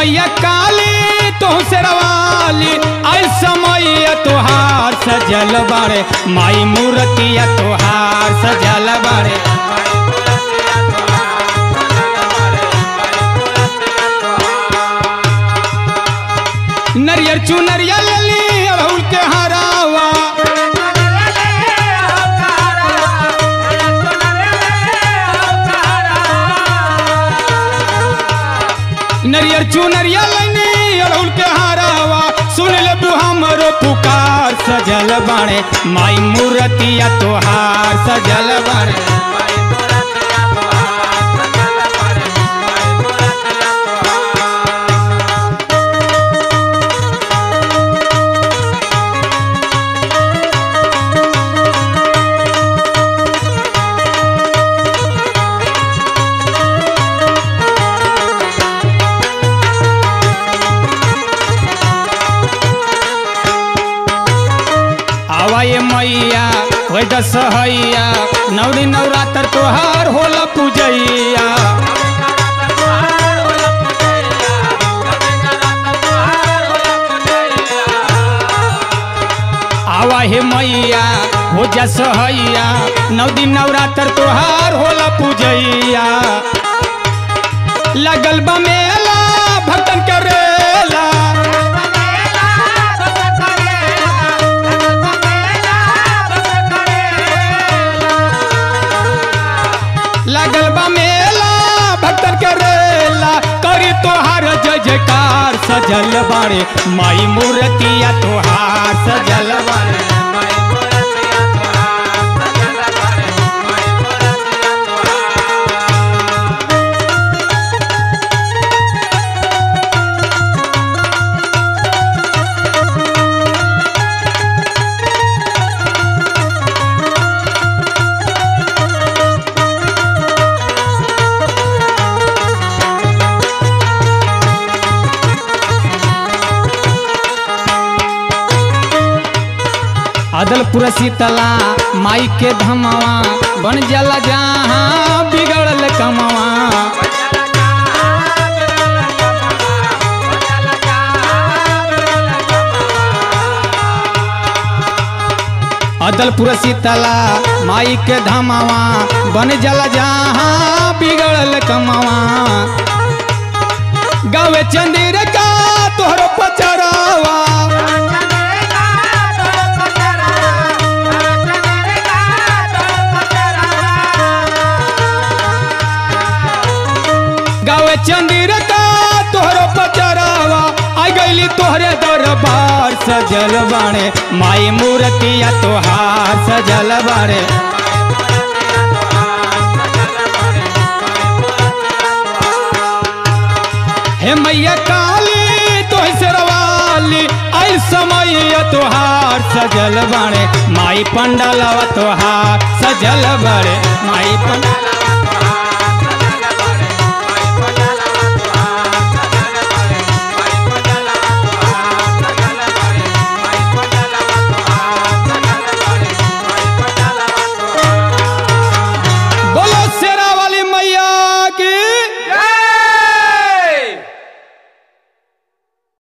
मैया काली तो से रवाली आई समय तोहार सजल बारे माई मूर्तिया तोहार सजल बारे नरियर चुनरिया लली अड़हुल के हरावा नरियर चुनरिया लनी अड़हुल के हरावा सुन ले तू हमरो पुकार सजल बाणे माई मूर्तिया तोहार सजल बाणे आवा ये मैया होय दसहैया नवरी नवरात्र तोहार होला पूजैया आवा हे मैया हो जा सहैया नौ दिन नवरात्र तोहार होला पूजैया लगल बा मेला भक्तन करेला लगल बा मेला भक्तन करेला करी तोहार जय जयकार सजल बारे माई मूर्तिया तोहार सजल बारे अदलपुर शीतला माई के धमवा बन जाला जहाँ बिगड़ल कमवा अदलपुर शीतला माई के धमवा बन जाला जहाँ बिगड़ल कमवा गावे चंदिर का तोहर पचरावा गावे चंदिर का तोहरो पचरावा आ गईली तोहरे दरबार सजल बाणे माई मूर्तिया तोहार सजल बाणे हे मैया काली तोह से रवाली आई समय तोहार सजल बाणे माई पंडलवा तोहार सजल बाणे माई पंडलवा